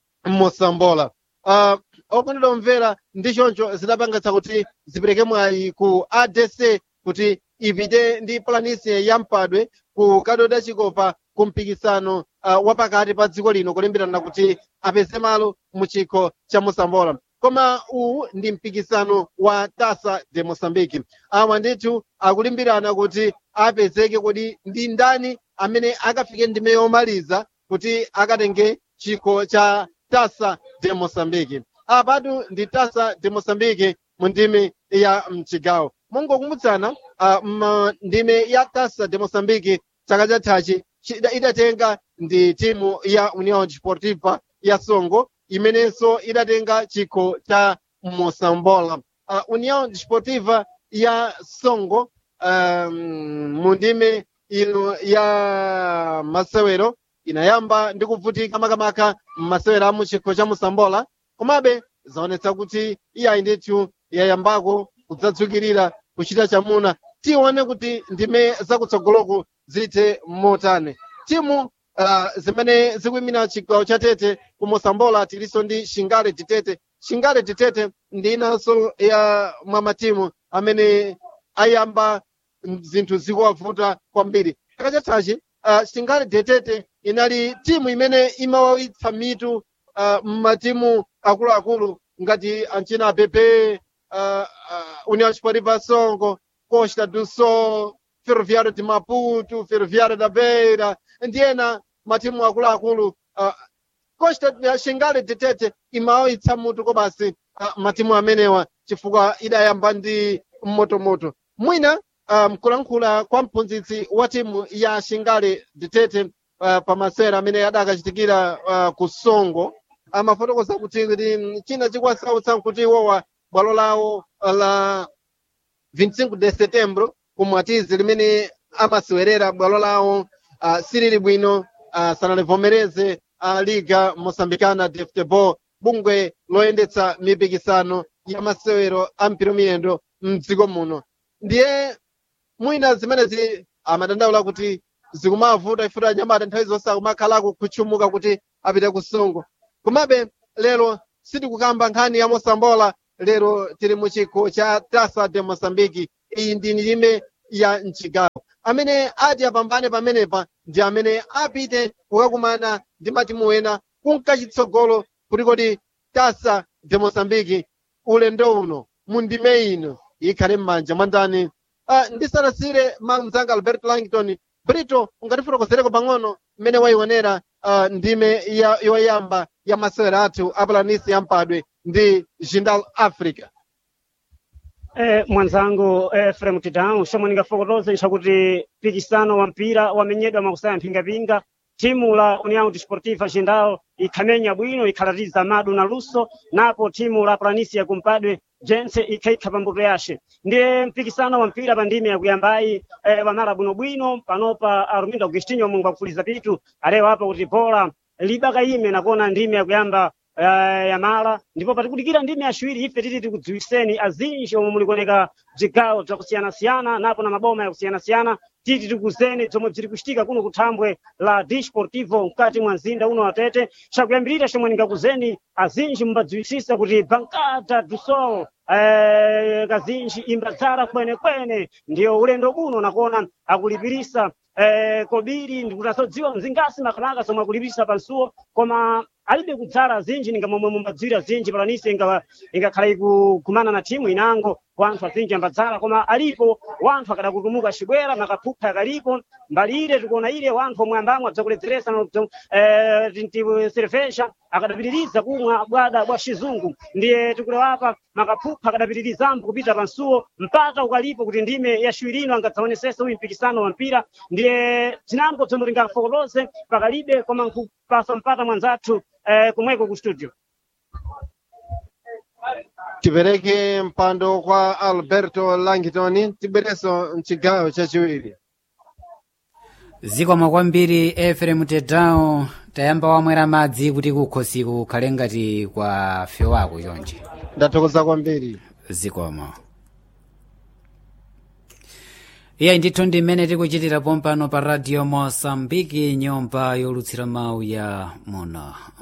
mosambola uh, okondedwa omvera ndi choncho zidapangitsa kuti zipereke mwayi ku adc kuti ipite ndi planície ya mpadwe ku kadoda chikopa ku mpikisano uh, wapakati pa dziko lino kulimbirana kuti apeze malo mu chikho cha mosambola koma uwu ndi mpikisano wa tasa de moçambique awa ndithu akulimbirana kuti apezeke kuti ndi ndani amene akafike ndime yomaliza kuti akatenge chikho cha tasa de moçambique apatu ndi tasa de moçambique mu ndime ya mchigawo mongokumbutsana uh, ndime ya tasa de moçambique chaka chathachi idatenga ndi timu ya união desportiva ya songo imenenso idatenga chikho cha mosambola uh, união desportiva ya songo um, mu ndime ino ya masewero inayamba ndi kuvutika makamaka m'masewero a muchikho cha mosambola komabe zaonetsa kuti iyayi ndithu yayambako kudzadzukirira kuchita chamuna tione kuti ndime zakutsogoloko zithe motani timu uh, zimene zikuyimira chigawo cha tete ku mosambola tilinso ndi shingale titete shingale titete ndi inanso ya mwa matimu amene ayamba zinthu zikuwavuta kwambiri chaka chathachi uh, shingale titete inali timu imene imawawitsa mitu uh, mmatimu akuluakulu ngati anchina apepe uh, uh, união desportiva songo costa do sol ferroviário de maputo ferroviário da beira ndi ena matimu akuluakulu uh, costa ya shingale titete imawawitsa mutu kobasi uh, matimu amenewa chifukwa idayamba ndi mmotomoto mwina uh, mkulankhula kwa mphunzitsi wa timu ya shingale titete uh, pamasera amene adakachitikira uh, ku songo amafotokoza kuti kuti china chikwasautsa kuti iwowa bwalo lawo la 25 de setembro kumwatizi limene amasewerera bwalo lawo uh, silili bwino uh, sanalivomereze uh, liga mosambicana de futebol bungwe loyendetsa mipikisano ya masewero a mpira miyendo mdziko muno ndiye mwina zimenezi amadandaula kuti zikumavuta ifuta anyamata nthawi zonse akumakhalako kutchumuka kuti apite ku songo komabe lero sitikukamba nkhani ya mosambola lero tili mu chikho cha tasa de moçambique iyi ndi ndime ya mchigawo amene ati apambane pamenepa ndi amene apite kukakumana ndi matimu ena kunkachitsogolo kuti kodi tasa de moçambique ulendo uno mu ndime ino ikhale m'manja mwa ndani Ah, ndisanasire mamzanga alberto langton brito ungatifotokozereko pang'ono mmene wayionera ah, ndime ya- yoyamba ya masewera athu apulanisi yampadwe ndi jindal africa Eh, mwanzangu Efrem Tidau shomwe ningafotokoze nchakuti mpikisano wa mpira wamenyedwa makusaya mphingapinga timu la União Desportiva Jindal ikhamenya bwino ikhalatiza madu na luso napo timu la Planisia kumpadwe jense ikhaikha pambuto yace ndiye mpikisano wa mpira pa ndime yakuyambayi eh, wamala bwinobwino panopa arumindo agustinho mungu akufuliza pitu alewa apa kuti bola libakayime nakuona ndime yakuyamba eh, yamala ndipo patikudikira ndime yaciwiri ife titi tikudziwiseni azinji omwe mulikuoneka bzigawo bzakusiyanasiyana napo na maboma yakusiyanasiyana titi tikuzeni zomwe bziri kucitika kuno kuthambwe la disportivo mkati mwa mzinda uno wa tete cakuyambirira chomwe ningakuzeni azinji mbadziwisisa kuti bankada do sol eh, kazinji imbadzala kwenekwene ndiyo ulendo buno nakuona akulipirisa eh, kobiri ndikutasodziwa mzingasi makamaka somwe akulipirisa pansuwo koma alibe kudzala zinji ninga momwe mumbadzwira zinji palanise inga- ingakhala ikukumana na timu inango wanthu azinji ambadzala koma alipo wanthu akadakutumuka cibwera makaphupha yakalipo mbali ire tikuona ire wanthu omwe ambamwe abzakuledzeresa tinti cerveja akadapitiriza kumwa bwada bwa cizungu ndiye tikulewapa makaphupha akadapitirizambo kupita pansuwo mpata ukalipo kuti ndime yaciwirino angadzaonesese uyu mpikisano wa mpira ndiye zinambo zomwe tingafotokoze pakalibe koma nkupasa mpata mwanzathu eh, kumweko ku studio tipereke mpando kwa alberto langton tibwereso mchigawo chachiwiri zikomo kwambiri efrem tedao tayamba wamwera madzi kuti kukhosiku kukhale ngati kwa fewako chonje ndathokoza kwambiri zikomo iye ndithu ndi mmene tikuchitira pompano pa radio mosambiki nyumba yolutsira mawu ya muno